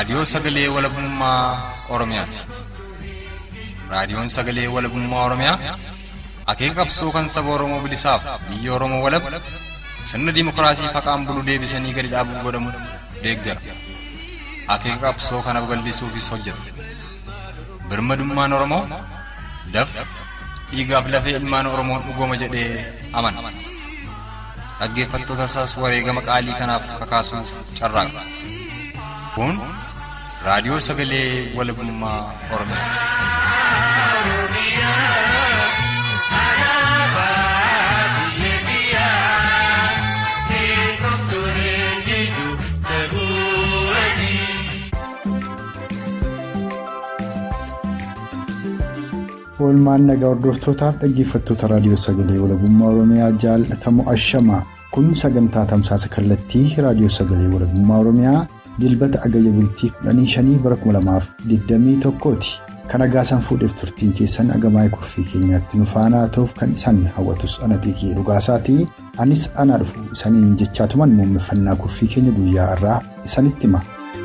Raadiyoo Sagalee Walabummaa Oromiyaati. Raadiyoon Sagalee Walabummaa Oromiyaa akeeka qabsoo kan saba Oromoo bilisaaf biyya Oromoo walab sirna dimokiraasii faqaan bulu deebisanii gadi dhaabuu godhamu deeggara. Akeeka qabsoo kana babal'isuufis hojjeta. Birmadummaan Oromoo dafqa dhiigaaf lafee ilmaan Oromoon dhugooma jedhee amana. Dhaggeeffattoota isaas wareegama qaalii kanaaf kakaasuuf carraaqa. Kun raadiyoo sagalee walabummaa Oromiyaati. Oolmaan nagaa hordoftootaaf dhaggeeffattoota raadiyoo sagalee walabummaa Oromiyaa jaalatamu ashamaa kun sagantaa tamsaasa kallattii raadiyoo sagalee walabummaa Oromiyaa dilbata agayya bultii 15 bara 2021ti. Kan agaasan fuudheef turtiin keessan agamaa'ee kurfii keenyaatti nu faanaa ta'uuf kan isaan hawwatus ana xiiqii dhugaasaati. Anis anaa dhufu isaniin jechaatuman muummeffannaa kurfii keenya guyyaa irraa isanitti hima.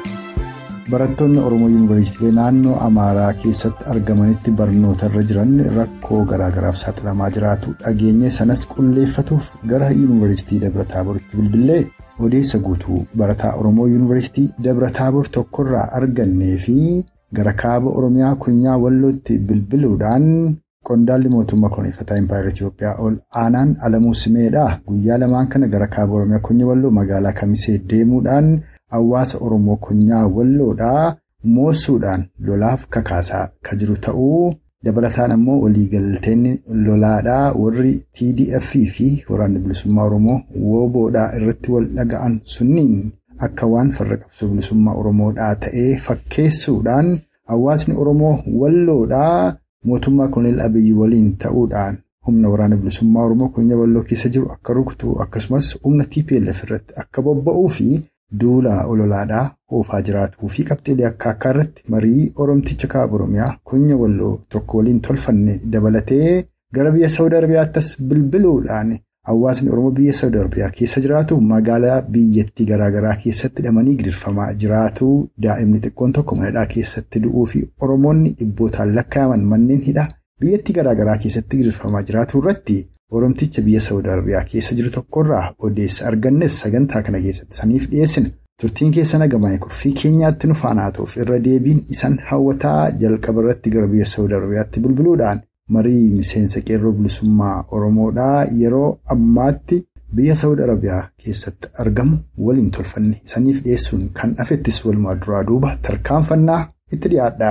Barattoonni Oromoo Yuunivarsiitiilee naannoo Amaaraa keessatti argamanitti barnoota irra jiran rakkoo garaagaraaf saaxilamaa jiraatu dhageenye sanas qulleeffatuuf gara Yuunivarsiitii Dabra Taaboritti bilbilee odeessa guutuu barataa Oromoo Yuunivarsiitii Dabra Taabor tokkorraa argannee fi gara kaaba Oromiyaa Kunyaa Wallootti bilbiluudhaan qondaalli mootummaa koloneeffataa Impaayera Itoophiyaa ol aanaan Alamuu Simeedha. Guyyaa lamaan kana gara kaaba Oromiyaa Kunyaa Walloo magaalaa Kamisee deemuudhaan. Hawaasa Oromoo Kunyaa Walloodhaa moosuudhaan lolaaf kakaasaa kan jiru ta'uu dabalataan ammoo waliigalteen lolaadhaa warri TDF fi waraanni bilisummaa Oromoo WBOdhaa irratti wal dhaga'an sunniin akka waan farra qabsoo bilisummaa Oromoodhaa ta'ee fakkeessuudhaan hawaasni Oromoo Walloodhaa mootummaa Koloneel Abiyyi waliin ta'uudhaan humna waraana bilisummaa Oromoo Kunyaa Walloo keessa jiru akka rukutu akkasumas humna TPLF irratti akka bobba'uu fi. Duula ololaadhaa oofaa jiraatuu fi qabxiilee akka akka irratti marii Oromticha kaaba Oromiyaa Kunyaa Walloo tokko waliin tolfanne dabalatee gara biyya Saawud Arabiyaattis bilbiluudhaan hawaasni Oromoo biyya Saawud Arabiyaa keessa jiraatu magaalaa biyyattii garaagaraa keessatti hidhamanii gidirfamaa jiraatu daa'imni xiqqoon tokko manadhaa keessatti du'uu fi Oromoonni dhibbootaan lakkaa'aman manneen hidhaa biyyattii garaagaraa keessatti gidirfamaa jiraatu irratti. Oromticha biyya Saawud Arabiyaa keessa jiru tokkorraa odeessa argannes sagantaa kana keessatti saniif dhiyeessina. Turtiin keessa nagamaa kurfii keenyaatti nu faanaa ta'uuf irra deebiin isaan hawwataa jalqaba irratti gara biyya Saawud Arabiyaatti bilbiluudhaan marii miseensa qeerroo bilisummaa Oromoodhaa yeroo ammaatti biyya Saawud Arabiyaa keessatti argamu waliin tolfanne saniif dhiyeessuun kan dhafettis walumaa duraa duuba tarkaanfannaa itti dhiyaadha.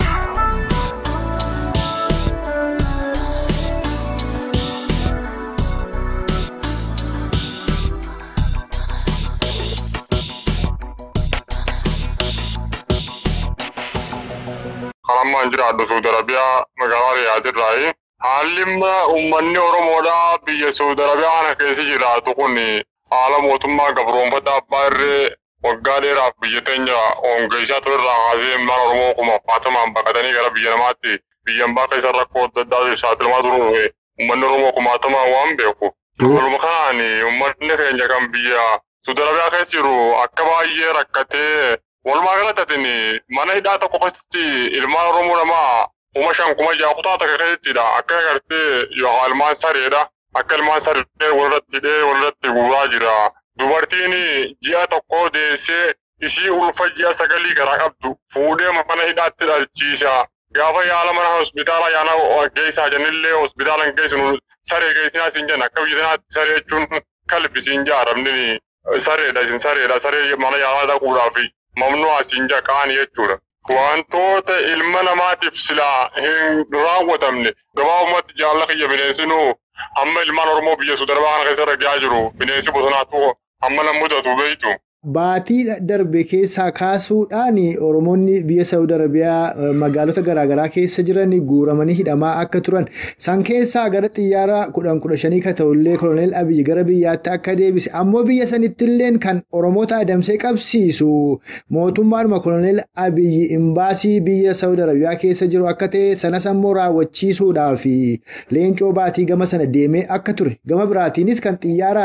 Kan jiraadhu Saawud Arabiyaa magaalaa Riyaadirraayi. Haalli uummanni Oromoodhaa biyya Saawud Arabiyaa kana keessa jiraatu kun haala mootummaa gabroonfataa abbaa irree waggaa dheeraaf biyya teenya hongeessaa turerraa kaasee ilmaan Oromoo kuma faatamaan baqatanii gara biyya namaatti biyya ambaa keessa rakkoo adda addaa saaxilamaa turuuf uummanni Oromoo kumaatamaan waan beeku. Waluma kanaan uummanni keenya kan biyya Saawud Arabiyaa keessa jiru akka baay'ee rakkatee Walumaa galatatiin mana hidhaa tokko keessatti ilmaan Oromoo namaa kuma shan kuma ja'a kutaa takka keessattidha. Akka agartee yookaan ilmaan sareedha. Akka ilmaan saree walirratti hidhee walirratti guuraa jira. Dubartiin ji'a tokko deessee ishii ulfa ji'a sagalii garaa qabdu fuudhee mana hidhaatti dhalchiisa. Gaafa yaala mana hospitaala yaala geessaa jennillee hospitaala hin geessinu saree geessinaa siin jenna. Akka biyya sanaatti saree jechuun kalbisiin jaaramni sareedha isin sareedha. Saree mana yaalaa dhaquudhaaf. Mamnuu asiin jaqaan jechuudha. Wantoota ilma namaatiif silaa hin raawwatamne gabaabumatti jaalala kiyya bineensinuu hamma ilmaan Oromoo biyya Saawud Arabiyaa kana keessa ragaa jiru bineensi bosonaatu hamma nama mudatu beektu. Baatii darbe keessaa kaasuudhaan Oromoonni biyya Saawud Arabiyaa magaalota garaagaraa keessa jiran guuramanii hidhamaa akka turan san keessaa gara xiyyaara kudhan kudha shanii ka ta'ullee koloneel Abiyyi gara biyyaatti akka deebise ammoo biyya sanittillee kan Oromoota adamsee qabsiisu mootummaadhuma koloneel Abiyyi imbaasii biyya Saawud Arabiyaa keessa jiru akka ta'e sanas ammoo raawwachiisuudhaaf leencoo baatii gama sana deemee akka ture gama biraatiinis kan xiyyaaraan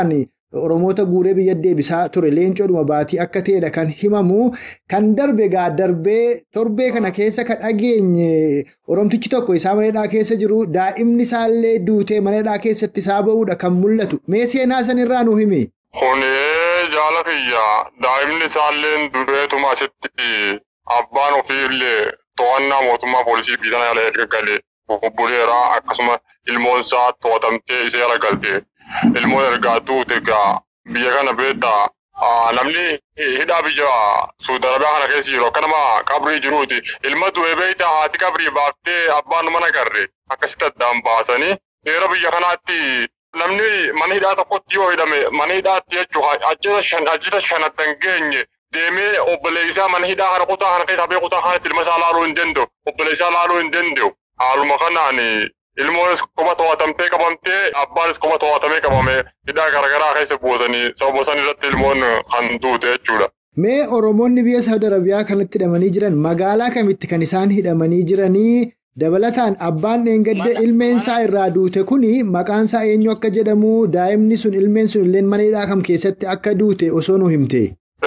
Oromoota guuree biyya deebisaa ture leencoodhuma baatii akka ta'edha kan himamu. Kan darbe gaa darbee torbee kana keessa kan dhageenye Oromtichi tokko isaa maneedhaa keessa jiru daa'imni isaallee duutee maneedhaa keessatti isaa ba'uudha kan mul'atu. Mee seenaa sanirraa nu himi? Kunee jaala kiyya daa'imni isaallee dureetuma asitti abbaan ofiillee to'annaa mootummaa poolisii biyyattii jala erga galee bubbuleeraa akkasuma ilmoon isaa to'atamtee ishee jala galte ilmoon ergaa duute egaa biyya kana beektaa namni hidhaa biyya Suudi Arabiyaa kana keessa jiru akka nama qabrii jiruuti ilma du'e beektaa haati qabrii baaftee abbaan mana garre akkasitti addaan baasanii seera biyya kanaatti namni mana hidhaa tokkotti yoo hidhame mana hidhaatti jechuun ajjita shanattan geenye deemee obboleessaa mana hidhaa kana kutaa kana keessa habee kutaa kanatti ilma isaa laaluu hin danda'u obboleessaa laaluu hin danda'u haaluma kanaan ilmoonis kopha to'atamtee qabamtee abbaanis kopha to'atamee qabame hidhaa garaagaraa keessa buutanii sababa san irratti ilmoon kan duute jechuudha. Mee Oromoonni biyya Saawud Arabiyaa kanatti hidhamanii jiran magaalaa kamitti kan isaan hidhamanii jiranii dabalataan abbaan dheengadde ilmeensaa irraa duute kuni maqaansaa eenyu akka jedhamu daa'imni sun ilmeen sun illee mana hidhaa kam keessatti akka duute osoo nu himte.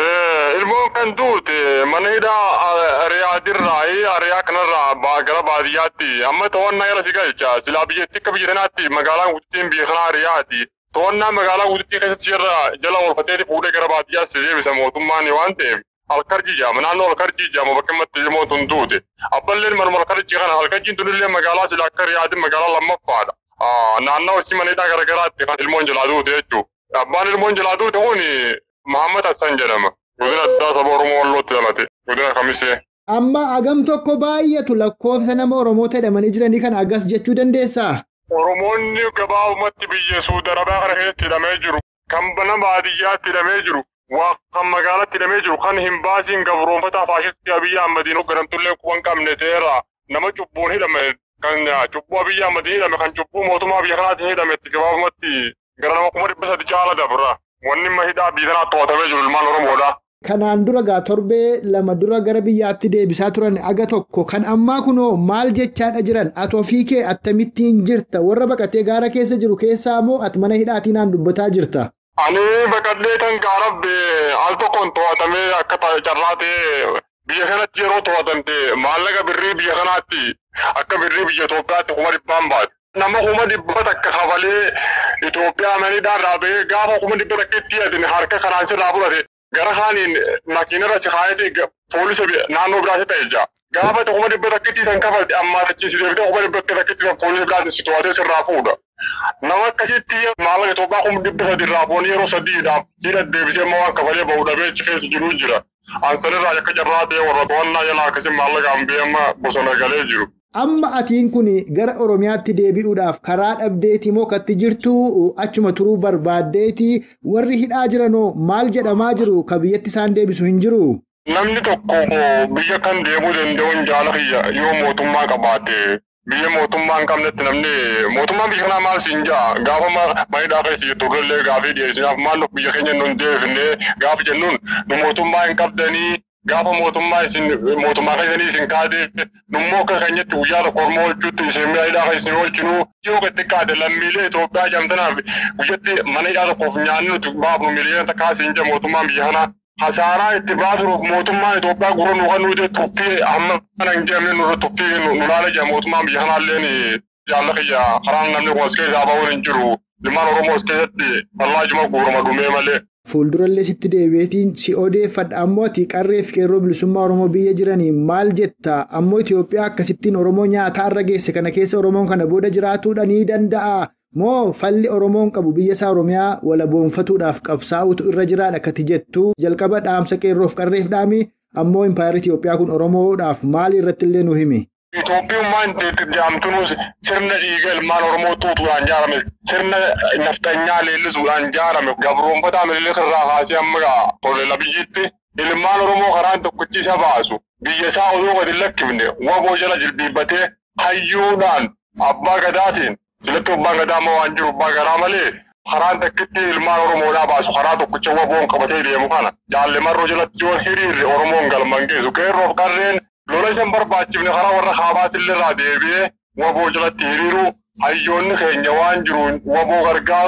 Ilmoon kan duute mana hidhaa Riyaadirraa Ariyaa kanarraa gara baadiyyaatti amma to'annaa jala si galcha silaa biyyattii akka biyya kanaatti magaalaan guddittiin biyya kanaa Riyaati. To'annaa magaalaa guddittii keessatti jirra jala oolfateeti fuudhee gara baadiyyaatti deebisa mootummaan waan ta'eef halkarjii jaama naannoo halkarjii jaama bakka immatti ilmoon tun duute. Abballeen manuma halkarjii kana halkarjiin tunillee magaalaa silaa akka Riyaadin magaalaa lammaffaadha. Naannoo isii mana hidhaa garaagaraatti kan ilmoon jalaa duute jechuudha. Abbaan ilmoon jalaa duute kun Mahammad Hassan jedhama. Godina addaa saba Oromoo Wallootti dhalate. Godina Kamisee. Amma agam tokko baay'atu lakkoofsa nama Oromoota hidhamanii jiranii kana agas jechuu dandeessaa? Oromoonni gabaabumatti biyya Suudi Arabiyaa kana keessatti hidhamee jiru. Kan nama baadiyyaatti hidhamee jiru. Waa kan magaalatti hidhamee jiru. Kan hin baasiin gabroonfataa faashistii Abiyyi Ahmadiin hoogganamtullee kuban qabne ta'eera. Nama cubbuun hidhame kan cubbuu Abiyyi Ahmadiin hidhame kan cubbuu mootummaa biyya kanaatiin hidhame gabaabumatti gara nama kuma dhibba sadi caala dabra. Wanni amma hidhaa biyya kanaa to'atamee jiru ilmaan Oromoodha. Kanaan dura gaa torbee lama dura gara biyyaatti deebisaa turan aga tokko kan ammaa kunoo maal jechaadha jiran ati ofii kee attamittiin jirta warra baqatee gaara keessa jiru keessaa moo ati mana hidhaatii naan dubbataa jirta. Ani baqadhee kan gaarabbe al tokkoon to'atamee akka carraa ta'ee biyya kanatti yeroo to'atamte maallaqa birrii biyya kanaatti akka birrii biyya Itoophiyaatti kuma dhibbaan baate. Nama kuma dhibba takka kafalee Itoophiyaa mana hidhaarraa bahee gaafa kuma dhibba takka itti hidhatine harka kanaan sirraa fudhate gara kaaniin makiinarra si kaayatee poolisa naannoo biraatti ta'e jira. Gaafa kuma dhibba takka itti san kafalte ammaa tachiisi deebitee kuma dhibba takka itti san poolisa biraatti si to'atee sirraa fuudha. Nama akkasitti maallaqa Itoophiyaa kuma dhibba sadi irraa foonii yeroo sadiidhaaf hidha deebisee immoo waan kafalee bahu dhabee achi keessa jiru jira. Ansanirraa akka carraa ta'e warra to'annaa jalaa akkasii maallaqaan bee amma bosona galee jiru. Amma atiin kun gara Oromiyaatti deebi'uudhaaf karaa dhabdeetii moo katti jirtu achuma turuu barbaaddeeti warri hidhaa jiranoo maal jedhamaa jiru ka biyyatti isaan deebisu hin jiru. Namni tokko biyya kan deemuu danda'uun jaala kiyya yoo mootummaa qabaate biyya mootummaa hin qabnetti namni mootummaan biyya kanaa maal siin jaa gaafa manidhaa keessa jirtu turrellee gaafii dhiyeessinaaf maal biyya keenya nun deebifnee gaafa jennuun nu mootummaa hin qabdanii gaafa mootummaa isin mootummaa keessanii isin kaatee nummoo akka keenyatti guyyaa tokko ormoo olchuutti isin mi'a hidhaa kan isin olchinu yoo gatti kaate lammiilee Itoophiyaa jamtanaaf guyyatti mana hidhaa tokkoof nyaanni nuti baafnu miliyoona takkaa isin jira mootummaan biyya kanaa. Hasaaraa itti baasuuf mootummaan Itoophiyaa gurra nu kan nuti tuffii amma kana hin jedhamne nurra tuffii nu laala jira mootummaan biyya kanaalleen jaalla kiyya karaan namni kun as keessaa bahuun hin jiru. Ilmaan Oromoo as keessatti fallaajuma guurama dhumee malee. Fuuldurallee sitti deebi'eetiin si odeeffadha ammoo ati qarree fi qeerroo bilisummaa Oromoo biyya jiranii maal jetta ammoo Itoophiyaa akkasittiin Oromoo nyaataa irra geesse kana keessa Oromoon kana booda jiraatuudha ni danda'a. Moo falli Oromoon qabu biyya isaa Oromiyaa walaboonfatuudhaaf qabsaa'utu irra jiraadha kati jettu jalqaba dhaamsa qeerroof qarreef dhaami ammoo impaayarri Itoophiyaa kun Oromoodhaaf maal irratti illee nu himi. Itoophiyummaan jaamtunuus sirna dhiiga ilmaan Oromoo tuutuudhaan ijaarame sirna naftanyaa leellisuudhaan ijaarame gabroonfataa mililee irraa kaasee amma tolela biyyitti ilmaan Oromoo karaan tokkichi isa baasu biyya isaa oduu gadi lakkifne waboo jala jilbiibbatee hayyuudhaan abbaa gadaatiin silatti abbaan gadaa amma waan jiru abbaa gadaa malee karaan takkitti ilmaan Oromoodhaa baasu karaa tokkicha waboon qabatee deemu kana jaalle marroo jalatti yoo hiriirre Oromoon galman geessu qeerroof qarreen lola isan barbaachifne karaa warra kaabaatillee irraa deebi'ee waboo jalatti hiriiru hayyoonni keenya waan jiru waboo gargaaru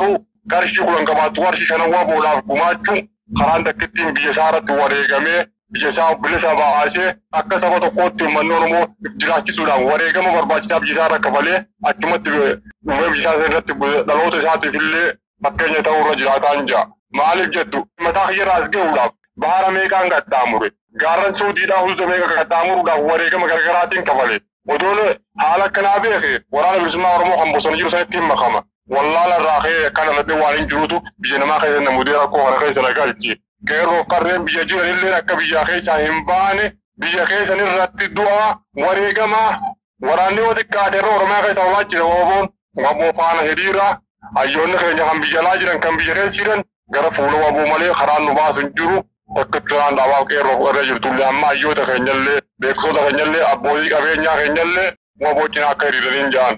qarshii kudhan qabaattu qarshii shanan waboodhaaf gumaachuun karaan takkittiin biyya isaa irratti wareegamee biyya isaa bilisa baasee akka saba tokkootti uummanni Oromoo jiraachisuudhaan wareegama barbaachisaa biyya isaa irra kafalee achumatti dhufee biyya isaa irratti dhaloota isaatiif illee fakkeenya ta'uu irra jiraataa hin jira. Maaliif jettu mataa kiyyaarraa as gahuudhaaf bahara meeqaan qaxxaamure gaarran suudiidhaa hunda meeqa qaxxaamuruudhaaf wareegama garaagaraatiin kafale. Odoon haala akkanaa beeke waraana bilisummaa Oromoo kan bosona jiru sanitti hin makama. Wallaala irraa ka'ee kan irratti waan hin jirutu biyya namaa keessa namudee rakkoo kana keessa na galchi. Qeerroo qarreen biyya jiranillee akka biyya keessaa hin baane biyya keessan irratti du'a wareegamaa waraanni yoo xiqqaate irra Oromiyaa keessa barbaachisa Oromoon waboo faana hiriira hayyoonni keenya kan biyya alaa jiran kan biyya keessa jiran gara fuula waboo malee karaan nu baasu hin jiru. Akka turaan dhaabaa qeerroo irra jirtullee amma hayyoota keenyallee beeksisoota keenyallee abbootii qabeenyaa keenyallee waboo cinaa akka hiriiranii ja'an.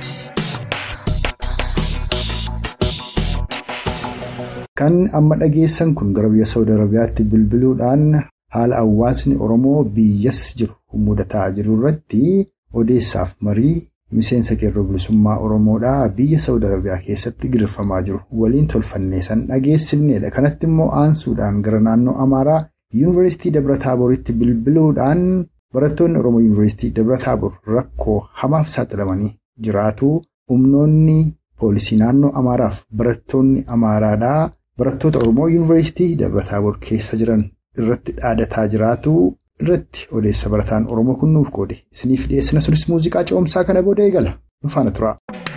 Kan amma dhageessan kun gara biyya Saawud Arabiyaatti bilbiluudhaan haala hawaasni Oromoo biyyas jiru mudataa jiru irratti odeessaaf marii miseensa qeerroo bilisummaa Oromoodhaa biyya Saawud Arabiyaa keessatti girfamaa jiru waliin tolfannee san dhageessifnedha. Kanatti immoo aansuudhaan gara naannoo Amaaraa Yuunivarsiitii Dabra Taaboritti bilbiluudhaan barattoonni Oromoo Yuunivarsiitii Dabra Taabor rakkoo hamaaf saaxilamanii jiraatu humnoonni poolisii naannoo Amaaraaf barattoonni Amaaraadhaa. Barattoota Oromoo Yuunivarsiitii Dabra Taabor keessa jiran irratti dhaadataa jiraatu irratti odeessa barataan Oromoo kun nuuf qoode. Isiniif dhiyeessina sunis muuziqaa ce'umsaa kana booda eegala. Nu faana tura.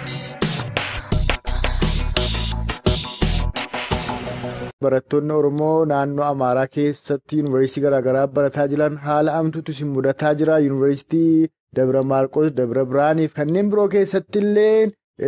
Barattoonni Oromoo naannoo Amaaraa keessatti yuunivarsiitii garaagaraa barataa jiran haala amtuutu isin mudataa jira. Yuunivarsiitii Dabra Maarqos, Dabra Biraanii fi kanneen biroo keessatti illee.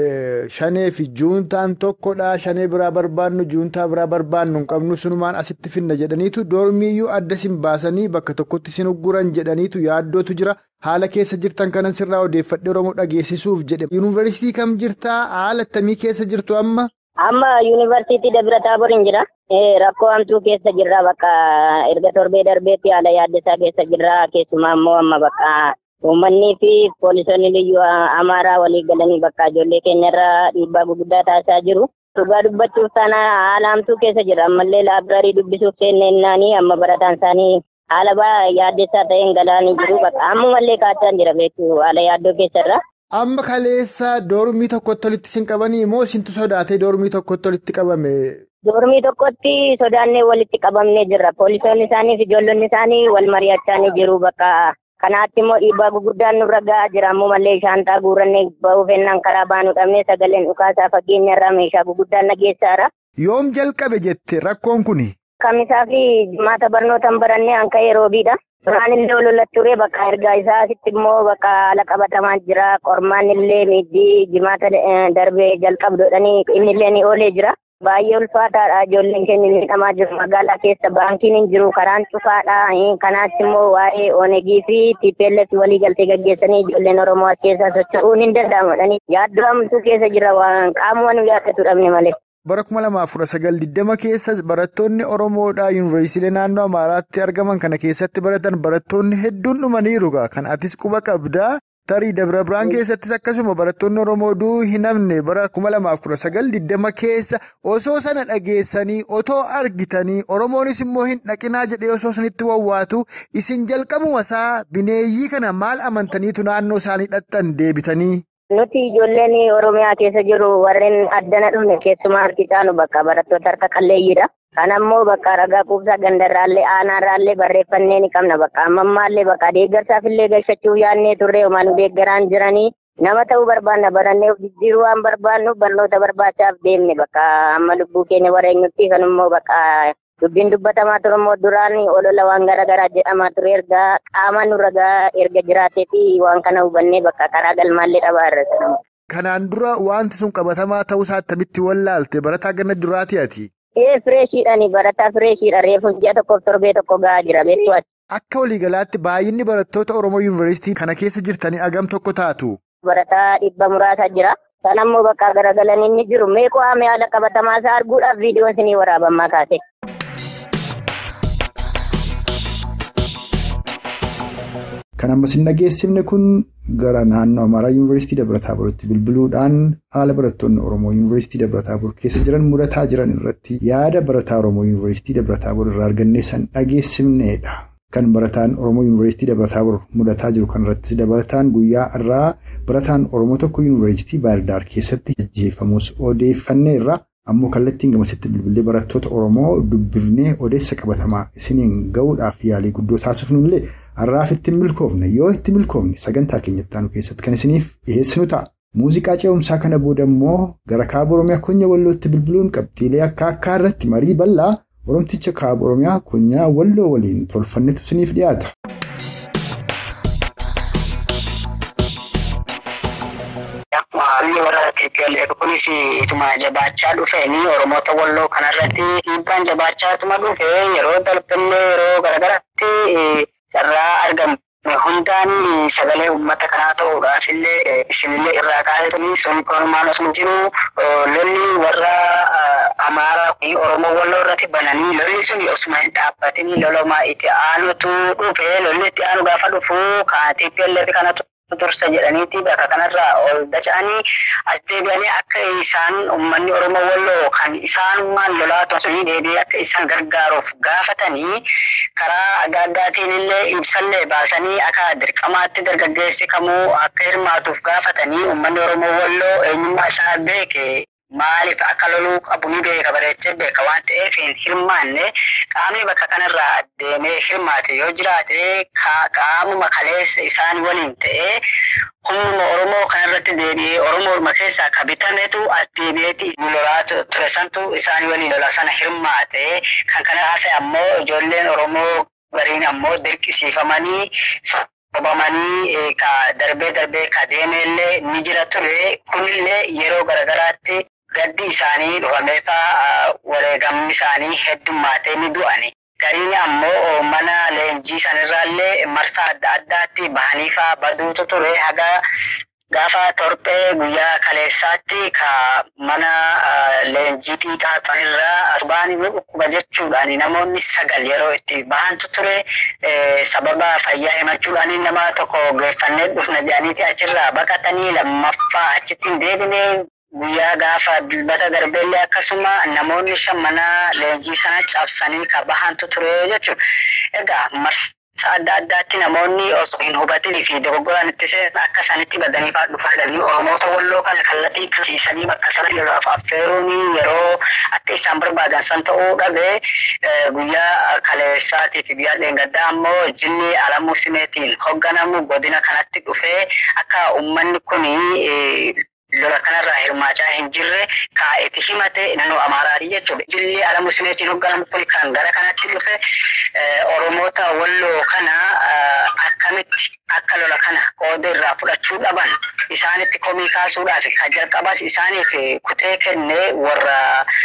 Shanee fi juuntaan tokkodha. Shanee biraa barbaannu juuntaa biraa barbaannu hin qabnu sunumaan asitti finna jedhaniitu doormiyyuu adda isin baasanii bakka tokkotti isin ugguran jedhaniitu yaaddootu jira. Haala keessa jirtan kanan sirraa odeeffadhe Oromoo dhageessisuuf jedhe. Yuunivarsiitii kam jirtaa? Haala akkamii keessa jirtu amma? Amma yuunivarsiitii Dabra Taaboriin jira. Rakkoo hamtuu keessa jirra bakka erga torbee darbeetti haala yaaddeessaa keessa jirra. Keessumaa immoo amma bakka. Uummanni fi poolisoonni liyyuu amaaraa walii galanii bakka ijoollee keenyarra dhiibbaa gurguddaa taasisaa jiru. Dhugaa dubbachuuf taana haala hamtuu keessa jira. Ammallee laabraarii dubbisuuf seenneennanii amma barataan isaanii haala baay'ee yaaddessaa ta'een galaanii jiru. Bakka ammumallee kaachaa jira beektu haala yaaddoo keessarra. Amma kaleessa doormii tokkotti walitti isin qabanii moo isintu sodaatee doormii tokkotti walitti qabame? Doormii tokkotti sodaannee walitti qabamnee jirra. Poolisoonni isaanii fi ijoollonni isaanii wal mari'achaa ni jiru bakka. Kanaatti immoo dhiibbaa gurguddaan nurra gahaa jira. Ammoo mallee shaantaa guurannee ba'uu fennaan karaa baanuu dhabnee sagaleen dhukaasaa fageenya irraa meeshaa gurguddaan nageessaara. Yoom jalqabe jette rakkoon kuni? Kamisaa fi jimaata barnootaan barannee hanqa yeroobiidha. Duraan illee olola ture bakka ergaa isaa asitti immoo bakka haala qabatamaa jira. Qormaan illee miiddii jimaata darbee jalqabdoodhanii inni illee ni oolee jira. Baay'ee ulfaataadha ijoolleen keenya miidhamaa jiru magaalaa keessa baankiin hin jiru karaan cufaadha kanaatti immoo waa'ee onegii fi TPLF walii galtee gaggeessanii ijoolleen Oromoo as keessaa socho'uun hin danda'amudhani yaaddoo hamtuu keessa jira waan qaamuma nu yaaddatu dhabne malee. Bara kuma lamaaf kudha sagal digdama keessa barattoonni Oromoodhaa yuunivarsiitii naannoo Amaaraatti argaman kana keessatti baratan barattoonni hedduun dhumaniiru kan atis quba qabdaa. Tarii Dabra Biraan keessattis akkasuma barattoonni Oromoo duu hin hafne bara kuma lamaaf kudha sagal digdama keessa osoo sana dhageessanii otoo argitanii Oromoonis immoo hin dhaqinaa jedhee osoo sanitti wawwaatu isin jalqabuma isaa bineeyyii kana maal amantaniitu naannoo isaanii dhaqxan deebitanii. Nuti ijoolleen Oromiyaa keessa jiru warreen addana dhufne keessumaa harki caanu bakka barattoota harka qalleeyyiidha. Kana immoo bakka ragaa quubsaa gandarraallee aanaarraallee barreeffannee ni qabna bakka ammammaallee bakka deeggarsaaf illee galchachuuf yaadnee turre homaan deeggaraan jiranii nama ta'uu barbaanna barannee of jijjiiruu waan barbaannu barnoota barbaachaaf deemne bakka amma lubbuu keenya wareenyutti kan immoo bakka dubbiin dubbatamaa ture immoo duraan olola waan garaagaraa jedhamaa ture erga qaama nurra erga jiraateefi waan kana hubannee bakka karaa galmaallee dhabaa irra Kanaan dura wanti sun qabatamaa ta'uusaa attamitti wallaalte barataa ganna duraatii ati? Ee fireeshiidhaani barataa fireeshiidha reefu ji'a tokkoof torbee tokko gahaa jira beektu ati. Akka waliigalaatti baay'inni barattoota Oromoo Yuunivarsiitii kana keessa jirtanii agam tokko taatu? Barataa dhibba muraasa jira. Kan ammoo bakka garagalanii ni jiru. Meeqoo haamee haala qabatamaa isaa arguudhaaf viidiyoon isinii waraabamaa kaase. Kan ammas hin dhageessifne kun gara naannoo Amaaraa Yuunivarsiitii Dabra-Taaboritti bilbiluudhaan haala barattoonni Oromoo Yuunivarsiitii Dabra-Taabor keessa jiran mudataa jiran irratti yaada barataa Oromoo Yuunivarsiitii Dabra-Taabor irraa argannee san dhageessifneedha. Kan barataan Oromoo Yuunivarsiitii Dabra-Taabor mudataa jiru kanarratti dabalataan guyyaa irraa barataan Oromoo tokko Yuunivarsiitii Baardaar keessatti ajjeefamus odeeffanneerra. Ammoo kallattiin gamasitti bilbilee barattoota Oromoo dubbifnee odeessa qabatamaa isiniin gahuudhaaf yaalii guddoo taasifnullee har'aaf itti milkoofne yoo itti milkoofne sagantaa keenyatti aanu keessatti kan isiniif dhiyeessinu ta'a. Muuziqaa ce'umsaa kana booda immoo gara kaaba Oromiyaa Konya Wallootti bilbiluun qabxiilee akka akkaa irratti marii bal'aa Oromticha kaaba Oromiyaa Konyaa Walloo waliin tolfannetu isiniif dhiyaata. Haalli warra TPLF kunis ituma jabaachaa dhufeenii Oromoota Walloo kanarratti dhiibbaan jabaachaatuma dhufe yeroo darbillee yeroo garagaraatti carraa argamu. Hundaan sagalee uummata kanaa ta'uudhaaf illee isinillee irraa kaa'etanii sun korumaan osoo jiru lolli warra Amaaraa fi Oromoo Walloo irratti bananii lolli sun osuma hin dhaabbatin lolamaa itti aanutu dhufe lolli itti aanu gaafa dhufu kan TPLF kanatu dursa jedhaniiti bakka kanarraa ol dacha'anii as deebi'anii akka isaan uummanni Oromoo Walloo kan isaanummaan lolaa tosanii deebi'ee akka isaan gargaaruuf gaafatanii karaa adda addaatiin illee ibsallee baasanii akka dirqamaatti dargaggeessi kamuu akka hirmaatuuf gaafatanii uummanni Oromoo Walloo eenyummaa isaa beeke maaliif akka loluu qabu ni beeka bareechee beeka waan ta'eef hin hirmaanne qaamni bakka kanarraa deemee hirmaate yoo jiraate qaamuma kaleessa isaan waliin ta'ee humnuma Oromoo kanarratti deebi'ee Oromoo keessaa ka bitametu as deebi'eeti lolaa ture santu isaan waliin lola sana hirmaate kan kana hafe ammoo ijoolleen Oromoo gariin ammoo dirqisiifamanii sobamanii ka darbee darbee ka deemeellee ni jira ture kunillee yeroo garagaraatti gaddi isaanii dhufameefaa wareegamni isaanii heddummaatee ni du'ani. Gariin ammoo mana leenjii sanirraallee marsaa adda addaatti bahaniifaa baduutu ture haga gaafa torphee guyyaa kaleessaatti ka mana leenjii xiqqaa sanirraa as ba'anii dhukkuba jechuudhaan namoonni sagal yeroo itti bahantu ture sababa fayyaa himachuudhaan nama tokko geeffannee dhufna jedhaniiti achirraa baqatanii lammaffaa achitti hin deebine guyyaa gaafa dilbata darbeellee akkasuma namoonni shan mana leenjii sana cabsanii ka bahantu ture jechuudha. Egaa marsaa adda addaatti namoonni osoo hin hubatin fi dogoggoran itti seenan akka isaanitti badanii fa'aa dhufaadhanii Oromoota Walloo kana kallattii qabsiisanii bakka sana lolaaf affeeruun yeroo akka isaan barbaadan san ta'uu dhabe guyyaa kaleessaatii fi guyyaa dheengaddaa ammoo jilli alamuu simeetiin hoogganamu godina kanatti dhufee akka uummanni kuni lola kanarraa hirmaachaa hin jirre kaa'eeti himate naannoo Amaaraati jechuudha. Jilli alamuu simeetiin hoogganamu kun kan gara kanatti dhufe Oromoota Walloo kana akkamitti akka lola kana qooda irraa fudhachuu dhaban isaanitti komii kaasuudhaaf kan jalqabas isaaniif kutee kennee warra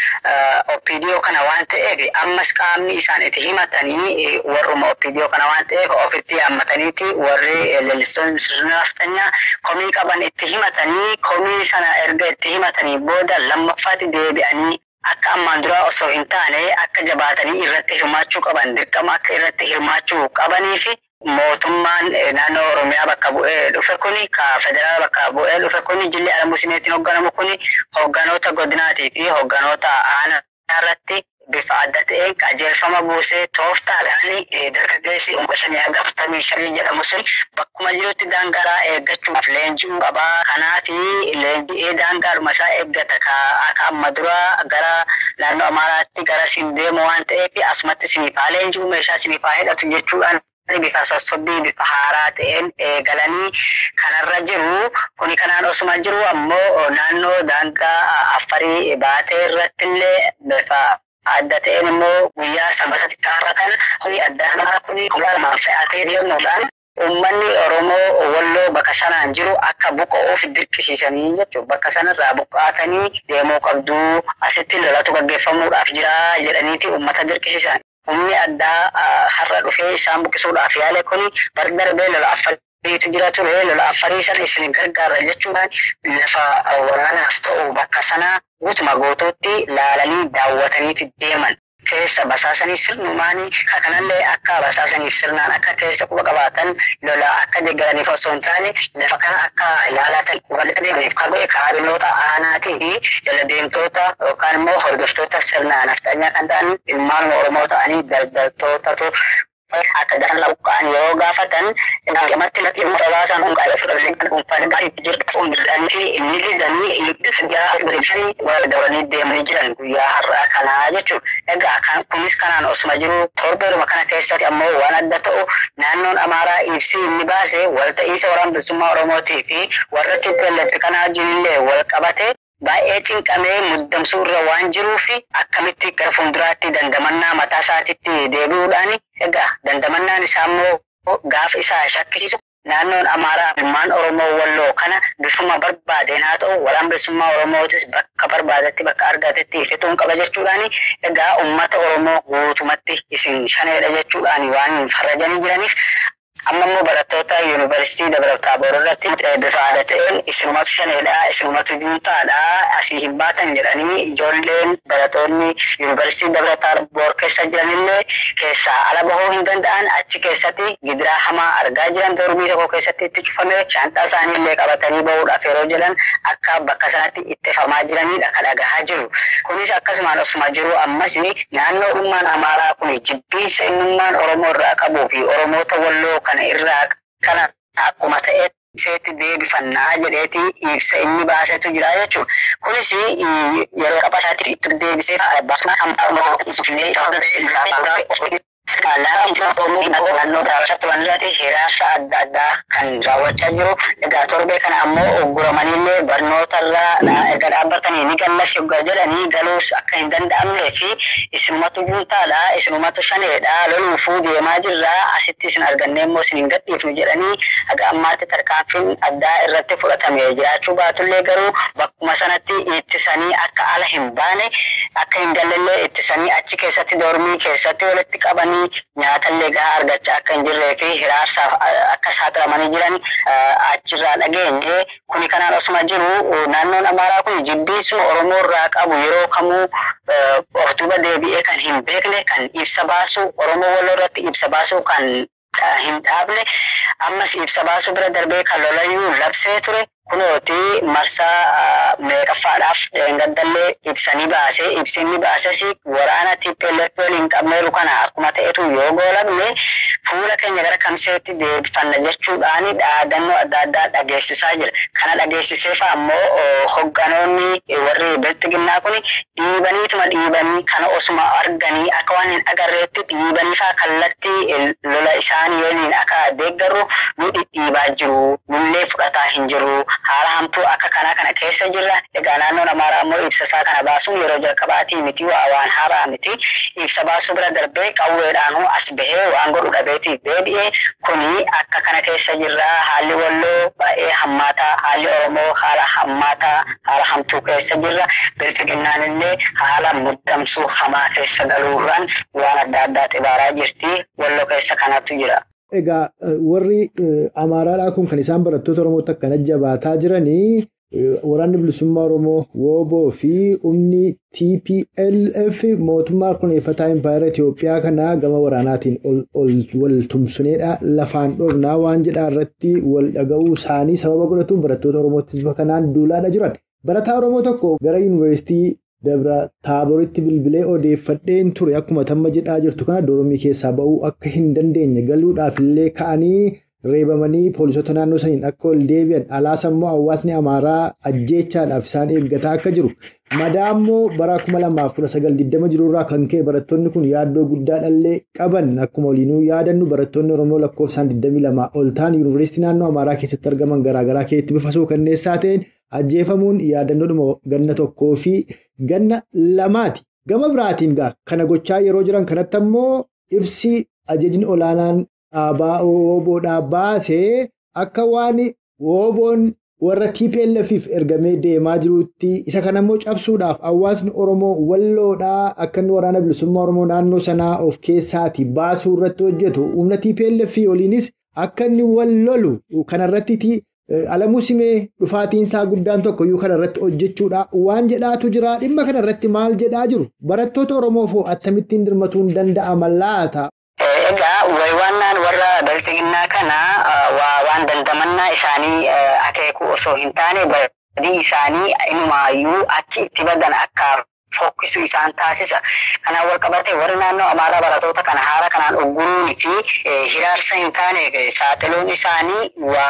OPDO kana waan ta'eef ammas qaamni isaan itti himatanii warruma OPDO kana waan ta'eef ofitti hammataniiti warri leellistoonni sirna raftanyaa komii qaban itti himatanii komii sana erga itti himatanii booda lammaffaatti deebi'anii akka ammaan duraa osoo hin taane akka jabaatanii irratti hirmaachuu qaban dirqama akka irratti hirmaachuu qabanii fi mootummaan naannoo Oromiyaa bakka bu'ee dhufe kuni ka federaala bakka bu'ee dhufe kuni jilli alamuu simeetiin hoogganamu kuni hoogganoota godinaatii fi hoogganoota aanaa irratti bifa adda ta'een qajeelfama buusee tooftaadhaan dargaggeessi umqa shanii hanga afurtamii shanii jedhamu sun bakkuma jirutti daangaa eeggachuuf leenji'uu qabaa. Kanaafi leenji'ee daangaadhuma isaa eeggata akka amma dura gara naannoo Amaaraatti gara siin deemu waan ta'eef asumatti siniifaa leenji'uu meeshaa siniifaa hidhatu jechuudhaan bifa sossobbii bifa haaraa ta'een eegalanii kanarra jiru. Kuni kanaan osuma jiru ammoo naannoo daangaa affarii baatee irratti illee bifa adda ta'een immoo guyyaa sanbata xiqqaarra kana kuni adda kuni guyyaa lamaan fe'atee deemuudhaan Uummanni Oromoo walloo bakka sanaan jiru akka buqqa'uuf dirqisiisanii jechuudha. Bakka sanarraa buqqaatanii deemuu qabdu. Asitti lolatu gaggeeffamuudhaaf jira jedhaniiti uummata dirqisiisan. Humni addaa har'a dhufee isaan buqqisuudhaaf yaale kuni bar darbee lola affariitu jira ture. Lola affarii sana isin gargaara jechuudhaan lafa waraanaaf ta'u bakka sanaa guutuma guutuutti laalanii daawwataniiti deeman. keessa basaasanii sirnumaanii kanallee akka basaasaniif sirnaan akka keessa quba qabaatan lola akka deeggaraniif osoo hin taane lafa kana akka ilaalatan walitti deebiif kan godhe kaabinoota aanaatii fi jala deemtoota yookaan immoo hordoftoota sirnaa nafxanyaa kan ta'an ilmaan Oromoo ta'anii daldaltootatu akka daran laqqaan yeroo gaafatan namatti latti immoo dabaasan kun qaala fudhatanii kan dhuunfaan gaarii jirtu hundanii inni lidanii itti guyyaa godhanii wal dabalanii deemanii jiran guyyaa har'aa kanaa jechuudha. Egaa kan kunis kanaan osuma jiru torbeeruma kana keessatti ammoo waan adda ta'u naannoon Amaaraa ibsii inni baase walta'iisa waraana bilisummaa Oromootii fi warra TPLF kanaa wajjinillee wal qabate baay'ee cinqamee muddamsuu irra waan jiruuf akkamitti gara fuulduraatti dandamannaa mataa isaatiitti deebi'uudhaan egaa dandamannaan isaa immoo gaafa isaa shakkisiisu naannoon Amaaraa ilmaan Oromoo walloo kana bifuma barbaadeen haa ta'u waraana bilisummaa Oromootis bakka barbaadetti bakka argatetti fixuun qaba jechuudhaan egaa uummata Oromoo guutumatti isin shaneedha jechuudhaan waan farrajanii jiraniif amma immoo barattoota yuunivarsiitii Dabra Taaboor irratti bifa aada ta'een isinumatu shaneedha isinumatu juuntaadha asii hin baatan jedhanii ijoolleen barattoonni yuunivarsiitii Dabra Taaboor keessa jiranillee keessaa ala bahuu hin danda'an achi keessatti gidiraa hamaa argaa jiran dormii tokko keessatti itti cufame shaanxaa isaaniillee qabatanii bahuudhaaf yeroo jedhan akka bakka sanatti ittifamaa jiranidha kan dhagahaa jiru. Kunis akkasumaan osuma jiru ammas naannoo dhummaan Amaaraa kun jibbiinsa innummaan Oromoo irraa qabuu fi Oromoota walloo kana irraa kana akkuma ta'e seetti deebifannaa jedheeti ibsa inni baasetu jira jechuudha. Kunis yeroo qaba isaatti itti deebisee baasuma amma ibsifnee naannoo daawwachatti waan irratti hiraasa adda addaa kan raawwachaa jiru. Egaa torbee kana ammoo ugguramaniillee barnootarraa erga dhaabbatanii ni gallas yoggaa jedhanii galuus akka hin danda'amnee fi isinumatu juuntaadha isinumatu shaneedha loluufuu deemaa jirraa asitti isin argannee immoo isin hin gadhiifnu jedhanii haga ammaatti tarkaanfiin addaa irratti fudhatame jiraachuu baatullee garuu bakkuma sanatti ittisanii akka ala hin baane akka hin gallellee ittisanii achi keessatti dormii keessatti walitti qabanii nyaatallee gahaa argachaa akka hin jirree fi hiraarsaaf akka saaxilamanii jiran achirraa dhageenye kuni kanaan osuma jiru naannoon amaaraa kun jibbiisuma oromoo irraa qabu yeroo kamuu of duuba deebi'ee kan hin beekne kan ibsa baasu oromoo walloo irratti ibsa baasu kan hin dhaabne ammas ibsa baasu bira darbee kan lolayyuu labsee ture kunooti marsaa meeqaffaadhaaf gaddallee ibsanii baase ibsinni baases waraana TPLF waliin qabneeru kana akkuma ta'etu yoo goolabne fuula keenya gara kamseetti deebifanna jechuudhaan dhaadannoo adda addaa dhageessisaa jira. Kana dhageessiseef ammoo hogganoonni warri biltiginnaa kun dhiibaniituma dhiibanii kana osuma arganii akka waan hin agarreetti dhiibaniifaa kallattii lola isaanii waliin akka deeggarru nu dhidhiibaa jiru. Nullee fudhataa hin jiru. haala hamtuu akka kanaa kana keessa jirra. Egaa naannoon Amaaraa immoo ibsa isaa kana baasuun yeroo jalqabaatii miti waan haaraa miti. Ibsa baasuu bira darbee qawweedhaan as bahee waan godhu dhabeetii deebi'ee kuni akka kana keessa jirra. Haalli walloo baay'ee hammaataa, haalli Oromoo haala hammaataa, haala hamtuu keessa jirra. Biltiginnaan illee haala muddamsuu hamaa keessa galuurraan waan adda addaa xibaaraa jirti. Walloo keessa kanatu jira. Egaa warri Amaaraadhaa kun kan isaan barattoota Oromootti akkana jabaataa jiranii waraanni bilisummaa Oromoo WBO fi humni TPLF mootummaa kuneeffataa Impaayera Itoophiyaa kanaa gama waraanaatiin wal tumsuneedha. Lafaan dhoofnaa waan jedhaa irratti wal dhaga'uu isaanii sababa godhatuun barattoota Oromoottis kanaan duulaadha jiran. Barataa Oromoo tokko gara yuunivarsiitii Dabra Taaboritti bilbilee odeeffadheen ture akkuma tamma jedhaa jirtu kana dormii keessaa ba'uu akka hin dandeenye galuudhaaf illee ka'anii reebamanii poolisoota naannoo saniin akka ol deebi'an alaas immoo hawaasni amaaraa ajjeechaadhaaf isaan eeggataa akka jiru. Madaa immoo bara 2019 jirurraa kan ka'e barattoonni kun yaaddoo guddaadhallee qaban akkuma waliinuu yaadannu barattoonni Oromoo lakkoofsaan 22 ol ta'an yuunivarsiitii naannoo amaaraa keessatti argaman garaagaraa keessatti bifa suukanneessaa ta'een ajjeefamuun yaadannoodhuma ganna tokkoo fi ganna lamaati. Gama biraatiin gaa kana gochaa yeroo jiran kanatti ammoo ibsi ajajni olaanaan dhaabaa WBOdhaa baasee akka waan WBOn warra TPLFif ergamee deemaa jirutti isa kanammoo cabsuudhaaf hawaasni Oromoo walloodhaa akka inni waraana bilisummaa Oromoo naannoo sanaa of keessaati baasuu irratti hojjetu humna TPLF oliinis akka inni wal lolu kanarratti Alamuu simee dhufaatiinsaa guddaan tokko iyyuu kana irratti hojjechuudha. Waan jedhaatu jira. Dhimma kana irratti maal jedhaa jiru? Barattoota Oromoof akkamittiin dirmatuun danda'ama laata? Egaa wayiwaannaan warra balfinnaa kana waan dandamannaa isaanii akeeku osoo hin taane badii isaanii inumaayyuu achi itti badan akka fokkisu isaan taasisa. Kanaan wal qabate warri naannoo Amaaraa barattoota kana haala kanaan ugguruunii fi hiraarsa hin taane saaxiluun isaanii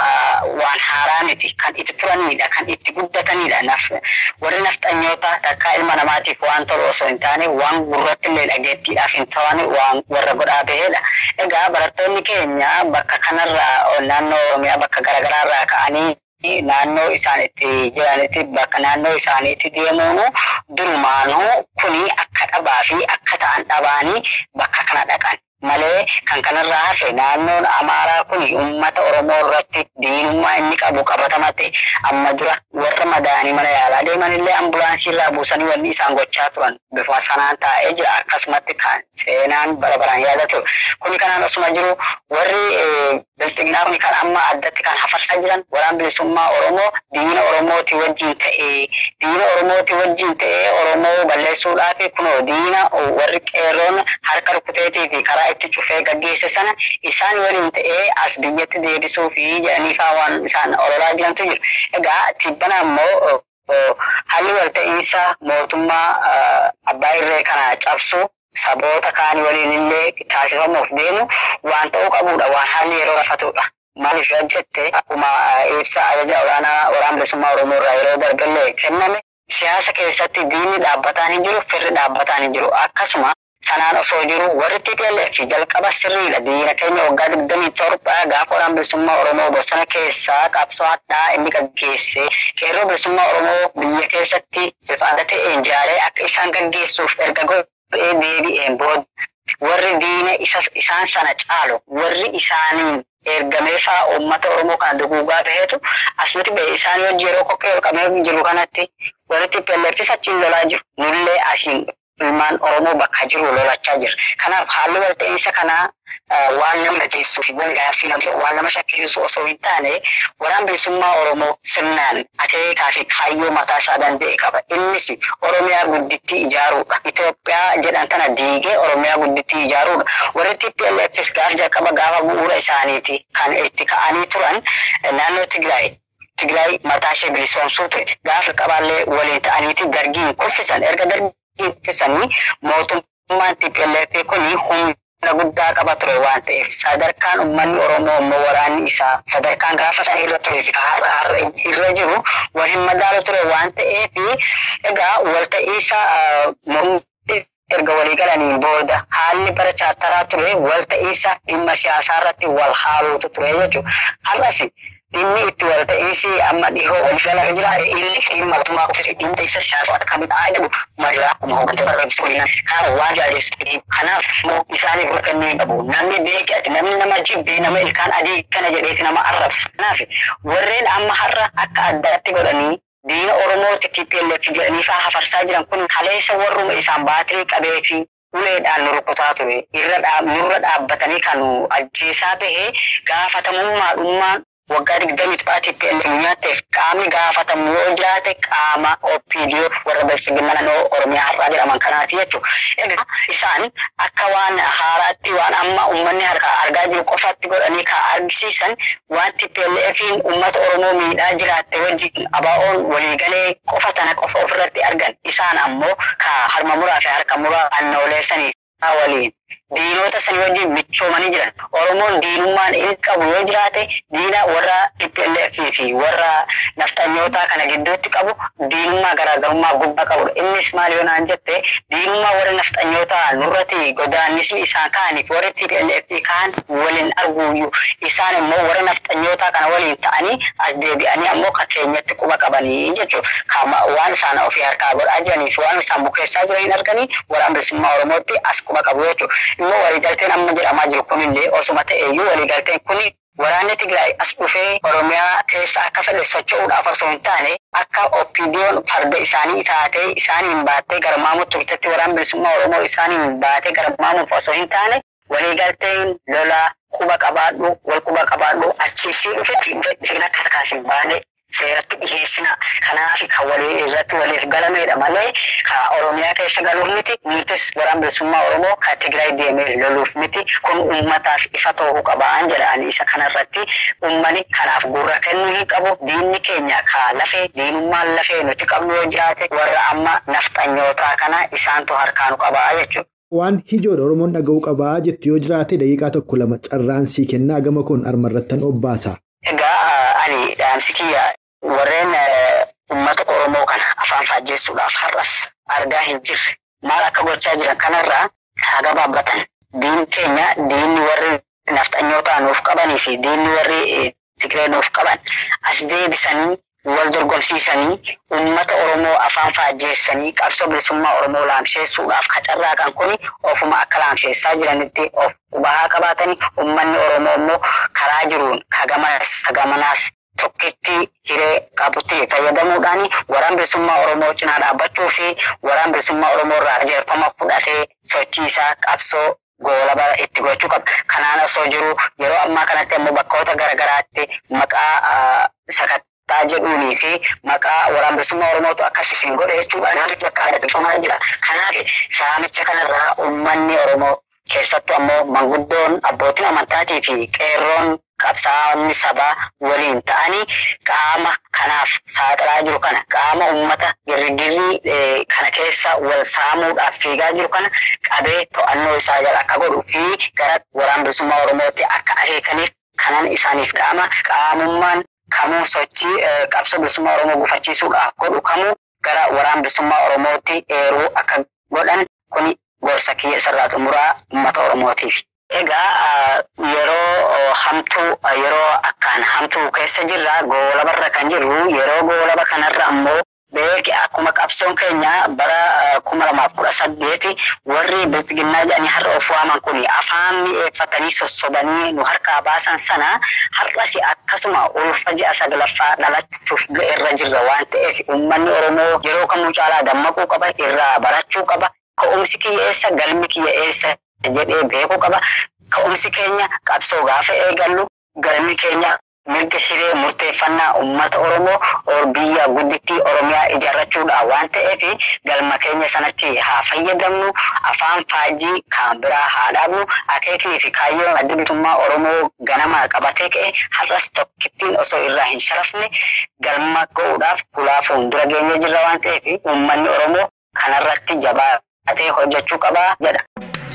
waan haaraa miti. Kan itti turanidha. Kan itti guddatanidha. Warri nafxanyoota takkaa ilma namaatiif waan tolu osoo hin taane waan gurratti illee dhageettiidhaaf hin ta'an waan warra godhaa bahedha. Egaa barattoonni keenya bakka kanarraa naannoo Oromiyaa bakka garaagaraarraa ka'anii naannoo isaan itti jiranitti bakka naannoo isaaniitti deemuun durumaanuu kuni akka dhabaa fi akka ta'an dhabaanii bakka kana dhaqan. malee kan kanarraa hafe naannoon amaaraa kun uummata oromoo irratti diinummaa inni qabu qabatamate amma dura warra madaanii mana yaalaa deeman illee ambulaansii irraa buusanii wanni isaan gochaa turan bifa sanaan taa'ee jira akkasumatti kan seenaan bara baraan yaadatu kuni kanaan osuma jiru warri biltsiginaa kun kan amma addatti kan hafarsaa jiran waraan bilisummaa oromoo diina oromooti wajjin ta'ee diina oromooti wajjin ta'ee oromoo balleessuudhaaf kunoo diina warri qeerroon harka rukuteetii fi karaa itti cufee gaggeesse sana isaan waliin ta'ee as biyyatti deebisuu fi jedhaniifaa waan isaan ololaa jirantu jiru. Egaa tibbana ammoo haalli walta'iinsa mootummaa abbaa irree kana cabsu saboota kaan waliin illee taasifamuuf deemu waan ta'uu qabudha waan haalli yeroo rafatudha. Maaliif yoo jette akkuma ibsa ajaja olaanaa waraana bilisummaa Oromoo irraa yeroo darballee kenname siyaasa keessatti diinni dhaabbataan hin jiru firri dhaabbataan hin jiru akkasuma sanaan osoo jiru warri TPLF jalqaba sirriidha. Diina keenya waggaa digdamii torba gaafa waraana bilisummaa Oromoo bosona keessaa qabsoo addaa inni gaggeesse qeerroo bilisummaa Oromoo biyya keessatti bifa adda ta'een ijaaree akka isaan gaggeessuuf erga godhee deebi'een booda warri diina isaan sana caalu warri isaaniin ergamee fa'aa uummata Oromoo kana duguugaa baheetu asumatti ba'e isaan wajji yeroo kokkee ol qabee jiru kanatti warri TPLFis achiin lolaa jiru. Nullee asiin ilmaan Oromoo bakka jiru lolachaa jira. Kanaaf haalli walta'iinsa kanaa waan nama najeessuu fi wal gaaffii waan nama shakkisiisu osoo hin taane waraan bilisummaa Oromoo sirnaan akeekaa fi kaayyoo mataa isaa danda'e qaba. Innis Oromiyaa guddittii ijaaruudha. Itoophiyaa jedhan tana diigee Oromiyaa guddittii ijaaruudha. Warri TPLFs gaafa jalqaba gaafa bu'uura isaaniiti kan itti ka'anii turan naannoo Tigraay Tigraay mataa ishee bilisoomsuu ture. Gaafa qabaallee waliin ta'aniiti dargiin kuffisan erga dargiin ittisanii mootummaan TPLF kun humna guddaa qaba ture waan ta'eef sadarkaan uummanni Oromoo immoo waraanni isaa sadarkaan gaafa sana irra turee fi har'a irra jiru wal hin madaalu ture waan ta'eef egaa walta'iinsa erga walii galaniin booda haalli bara chaartaraa ture walta'iinsa dhimma siyaasaa irratti wal haaluutu ture jechuudha. Har'as inni itti walta'iinsi amma dhihoo ol jala jira inni dhimma mootummaa qofti dhimma isa siyaasa akka midhaa jedhu maraa akkuma hooggantoota irratti waliin kan waan jaalleessu kanaaf immoo isaanii gurra kennuu qabu namni beekati namni nama jibbi nama ilkaan adii kana jedheeti nama arrabsu kanaaf warreen amma har'a akka addaatti godhanii diina Oromooti TPLF jedhanii fa'aa hafarsaa jiran kun kaleessa warruma isaan baatirii qabee fi uleedhaan nu rukutaa ture nurra dhaabbatanii kan ajjeesaa bahee gaafatamummaadhummaan waggaa digdamii to'aatiif TPLF nyaatteef qaamni gaafatamu yoo jiraate qaama OPDO warra bilisiginna naannoo Oromiyaa har'aa jedhaman kanaati jechuudha. Egaa isaan akka waan haaraatti waan amma uummanni argaa jiru qofatti godhanii kan argisiisan waan TPLFiin uummata Oromoo miidhaa jiraatte wajjin ABO'n waliigalee qofa tana qofa ofirratti argan isaan ammoo ka harma muraa fi harka muraa annooleessanii waliin diinota sanii wajjin michoomanii jiran oromoon diinummaan inni qabu yoo jiraate diina warra TPLF fi warra nafxanyootaa kana gidduutti qabu diinummaa garaagarummaa gubbaa qabudha innis maal yoo naan jette diinummaa warra nafxanyootaa nurratti godaannisni isaan ka'aniif warra TPLF ka'an waliin arguuyyuu isaan immoo warra nafxanyootaa kana waliin ta'anii as deebi'anii ammoo kan keenyatti quba qabanii jechuudha waan isaan ofii harkaa godhaa jiranii fi waan isaan bukeessaa jiran hin arganii waraan bilisummaa oromootti as quba qabu jechuudha. immoo waliigalteen amma jedhamaa jiru kunillee osuma ta'eeyyuu waliigalteen kuni waraanni Tigraay as dhufee Oromiyaa keessa akka fedhe socho'uudhaaf osoo hin taane akka OPDO'n farda isaanii taatee isaaniin baattee garmaamu turtetti waraan bilisummaa Oromoo isaaniin baatee garmaamuuf osoo hin taane waliigalteen lola quba qabaadhu wal quba qabaadhu achiisii dhufetti dhufeen akka harkaasin baane seeratti dhiheessina kanaaf kan walii irratti waliif galamedha malee ka oromiyaa keessa galuuf miti nutis waraan bilisummaa oromoo ka tigraay deemee loluuf miti kun ummataaf ifa ta'uu qabaan jedhaan isa kanarratti ummani kanaaf gurra kennuu hin qabu diinni keenya ka lafee diinummaan lafee nuti qabnu yoo jiraate warra amma nafxanyootaa kana isaantu harkaanu qabaa jechuudha. Waan hijoodha Oromoon dhaga'uu qabaa jettu yoo jiraate daqiiqaa tokko lama carraan sii kennaa gama kun armarrattan obbaasa. Egaa ani dhaamsi kiyya warreen uummata Oromoo kana afaan faajjeessuudhaaf har'as argaa hin jirre maal akka gochaa jiran kanarraa haa gabaabbatan. Diin keenya diinni warri nafxanyootaa nuuf qabanii fi diinni warri Tigree nuuf qaban as deebisanii wal dorgomsiisanii uummata Oromoo afaan faajjeessanii qabsoo bilisummaa Oromoo laamsheessuudhaaf qacarraaqan kuni ofuma akka laamsheessaa jiranitti of qubahaa qabaatanii uummanni Oromoo immoo karaa jiruun kagamaas kagamanaas tokkitti hiree qabutti fayyadamuudhaan waraan bilisummaa Oromoo cinaa dhaabbachuu fi waraan bilisummaa Oromoo irraa jeerfama fudhatee sochii isaa qabsoo goolaba itti gochuu qaba. Kanaan osoo jiru yeroo ammaa kanatti immoo bakkoota garaagaraatti maqaa sakattaa jedhuunii fi maqaa waraan bilisummaa Oromootu akkasiin godhe jechuudha. Naannichi akka aadeffamaa jira. Kanaaf saamicha kanarraa uummanni Oromoo keessattuu ammoo manguddoon abbootiin amantaatii fi qeerroon qabsaa'onni sabaa waliin ta'anii qaama kanaaf saaxilaa jiru kana qaama uummata girgirrii kana keessa wal saamuudhaaf fiigaa jiru kana qabee to'annoo isaa jala akka godhuu fi gara waraan bilisummaa Oromootti akka akeekaniif kanan isaaniif qaama qaamummaan kamuu sochii qabsoo bilisummaa Oromoo gufachiisuudhaaf godhu kamuu gara waraan bilisummaa Oromootti eeruu akka godhan kuni gorsa kiyya isarraa xumuraa uummata Oromootiif. Egaa yeroo hamtuu yeroo akkaan hamtuu keessa jirra goolabarra kan jirru yeroo goolaba kanarra ammoo beeki akkuma qabsoon keenya bara kuma lamaaf kudha saddeeti warri biltiginnaa jedhanii har'a of waaman kun afaan mi'eeffatanii sossobanii nu harkaa baasan sana har'as akkasuma ulfa ji'a saglaffaa dhalachuuf irra jirra waan ta'eef uummanni Oromoo yeroo kamuu caalaa dammaquu qaba irraa barachuu qaba ka'umsi kiyya eessa galmi kiyya eessa jedhee beekuu qaba. Ka'umsi keenya qabsoo gaafa eegallu galmi keenya mirga hiree murteeffannaa uummata Oromoo biyya guddittii Oromiyaa ijaarrachuudha waan ta'eef galma keenya sanatti haa fayyadamnu afaan faajii kan biraa haa dhaabnu akeeknii fi kaayyoon adda bilisummaa Oromoo ganama qabatee ka'e har'as tokkittiin osoo irraa hin sharafne galma ga'uudhaaf ulaa fuuldura geenye jirra waan ta'eef uummanni Oromoo kanarratti jabaatee hojjechuu qabaa jedha.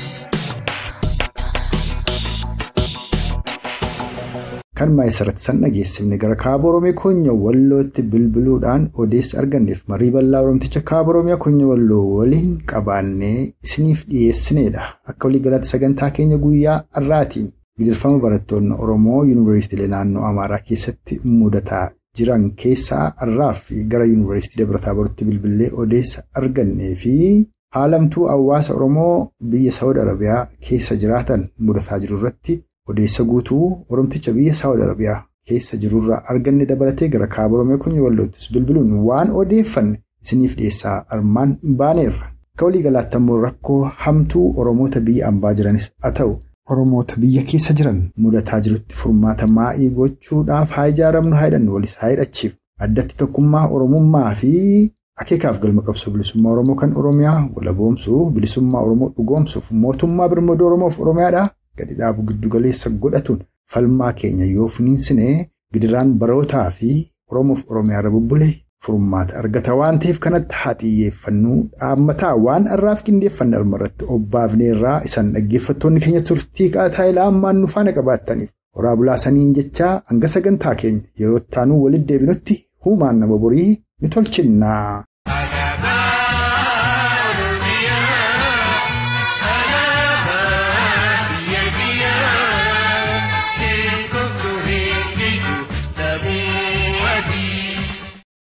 kan maayisarratti san dhageessifne gara kaaba Oromiyaa Konya Wallootti bilbiluudhaan odeessa arganneef marii bal'aa Oromticha kaaba Oromiyaa Konya Walloo waliin qabaannee isiniif dhiyeessineedha. Akka waliigalaatti sagantaa keenya guyyaa har'aatiin gidirfama barattoonni Oromoo Yuunivarsiitiilee naannoo Amaaraa keessatti mudataa jiran keessaa har'aa fi gara Yuunivarsiitii Dabarataa Barutti bilbilee odeessa argannee fi haalamtuu hawaasa Oromoo biyya Saawud Arabiyaa keessa jiraatan mudataa jiru irratti. Odeessa guutuu Oromticha biyya Saawud Arabiyaa keessa jirurraa arganne dabalatee gara kaaba Oromiyaa Konya Walloottis bilbiluun waan odeeffanne isiniif dhiyeessaa armaan baaneerra. Akka waliigalaatti ammoo rakkoo hamtuu Oromoota biyya ambaa jiranis haa ta'u Oromoota biyya keessa jiran mudataa jirutti furmaata maa'ii gochuudhaaf haa ijaaramnu haa hidhannu walis haa hidhachiif addatti tokkummaa Oromummaa fi akeekaaf galma qabsoo bilisummaa Oromoo kan Oromiyaa walaboomsuuf bilisummaa Oromoo dhugoomsuuf mootummaa birmadoo Oromoof Oromiyaadha. gadi dhaabu giddu galeessa godhatuun falmaa keenya yoo finiinsine gidiraan barootaa fi oromoof oromiyaarra bubbulee furmaata argata waan ta'eef kanatti haa xiyyeeffannuu dhaammataa waan har'aaf qindeeffanne armarratti obbaafneerraa isaan dhaggeeffattoonni keenya turtii qaataa ilaa ammaan nu faana qabaattaniif horaa bulaasaniin jechaa hanga sagantaa keenya yeroo ittaanuu walitti deebinutti huumaan nama borii ni tolchinnaa.